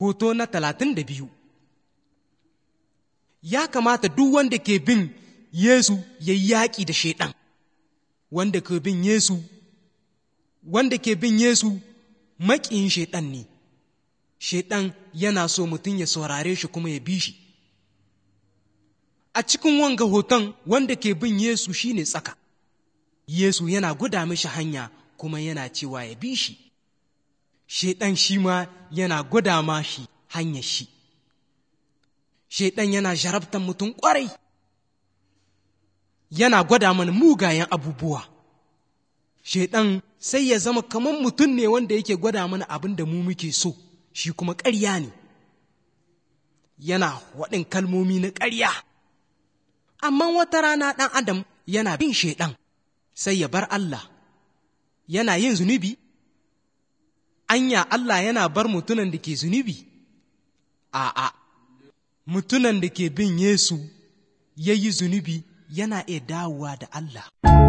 hoto na talatin da biyu ya kamata duk wanda ke bin Yesu ya yi yaƙi da Shaiɗan, wanda ke bin Yesu, wanda ke bin Yesu maƙiyin Shaiɗan ne, Shaiɗan yana so mutum ya saurare shi kuma ya bi shi. A cikin wanga hoton wanda ke bin Yesu shi ne tsaka, Yesu yana guda mishi hanya kuma yana cewa ya bi shi. Shaiɗan shi ma yana gwada ma shi hanyar shi. Shaiɗan yana jarabtan mutum ƙwarai, yana gwada mana mugayen abubuwa. Shaiɗan sai ya zama kamar mutum ne wanda yake gwada mana abin da mu muke so, shi kuma ƙarya ne. Yana waɗin kalmomi na ƙarya. Amma wata rana ɗan Adam yana bin Shaiɗan, sai ya bar Allah, yana yin zunubi. anya Allah yana bar mutunan da ke zunubi? A'a, mutunan da ke bin Yesu ya yi zunubi yana iya dawowa da Allah.